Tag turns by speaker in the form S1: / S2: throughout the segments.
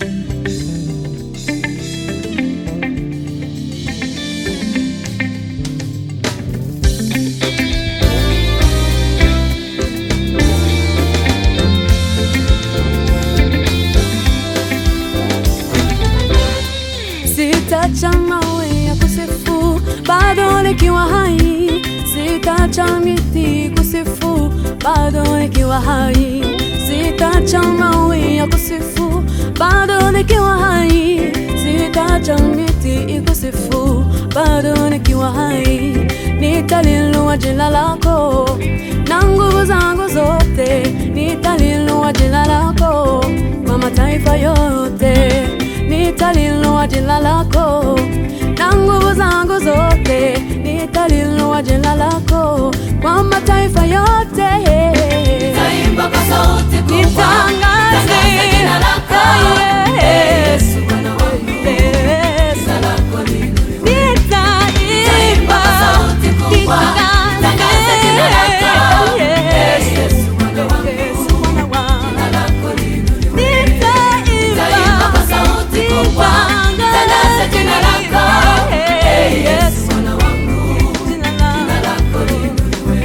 S1: Sitacha mawe ya kusifu bado nikiwa hai, sitacha miti kusifu bado nikiwa hai, sitacha mawe ya kusifu bado nikiwa hai, sitacha miti kusifu bado nikiwa hai. Nitaliinua jina lako na nguvu zangu zote, nitaliinua jina lako kwa mataifa yote nitaliinua jina lako na nguvu zangu zote, nitaliinua jina lako kwa mataifa yote.
S2: Taimba kwa sauti kubwa,
S1: Nitangaze
S2: tangaza jina lako.
S1: Yesu,
S2: Bwana wangu,
S1: Yesu.
S2: jina lako liinuliwe.
S1: Nitaimba,
S2: kwa sauti kubwa, tangaza jina lako.
S1: Yesu,
S2: Yesu, Bwana wangu,
S1: Yesu, Bwana wangu.
S2: jina lako liinuliwe.
S1: Nitaimba,
S2: Taimba kwa sauti kubwa, tangaza jina lako.
S1: Hey,
S2: Yesu, Bwana wangu,
S1: jina
S2: jina
S1: lako.
S2: lako liinuliwe.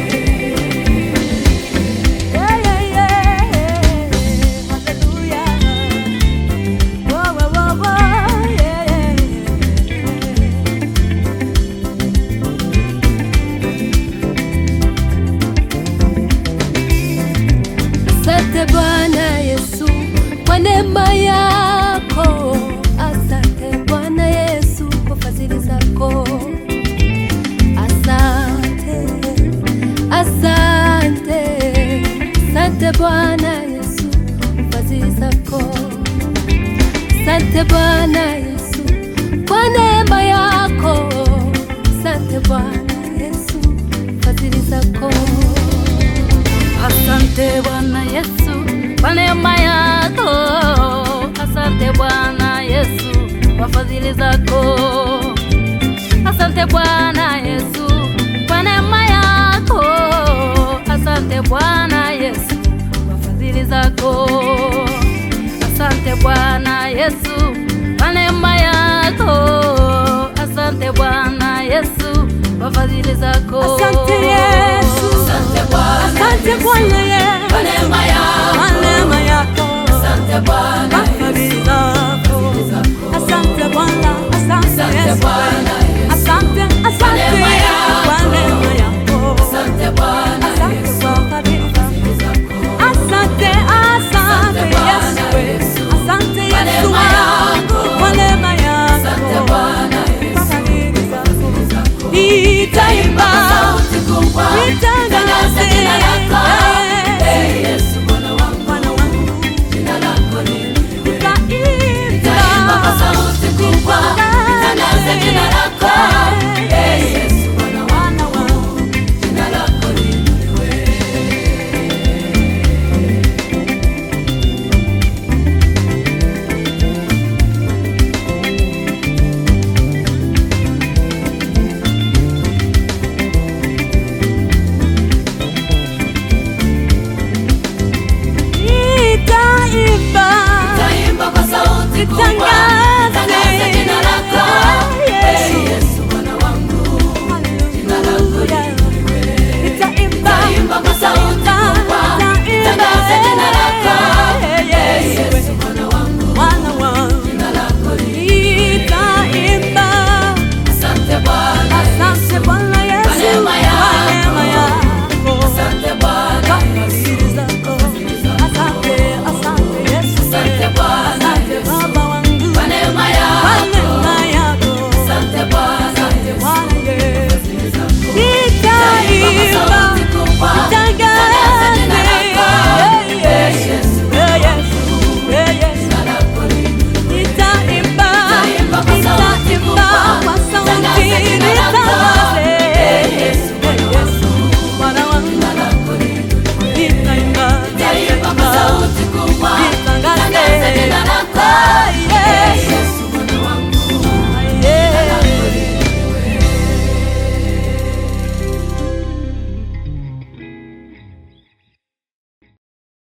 S1: Yeah, yeah, yeah. Hallelujah. Whoa, whoa, whoa, whoa. Yeah, yeah, yeah.
S3: Asante Bwana Yesu kwa neema yako, asante Bwana Yesu kwa fadhili zako, asante, asante, asante Bwana Yesu kwa fadhili zako, asante Bwana Yesu kwa neema yako, asante Bwana Yesu kwa fadhili zako.
S4: Asante Bwana Yesu kwa neema yako, asante Bwana Yesu kwa fadhili zako, asante Bwana Yesu kwa neema yako, asante Bwana Yesu kwa fadhili zako, asante Bwana Yesu kwa neema yako, asante Bwana Yesu kwa fadhili zako,
S1: Asante Yesu.
S2: Asante Bwana
S1: Asante Bwana Yesu.
S2: kwa neema yako.
S1: Kwa neema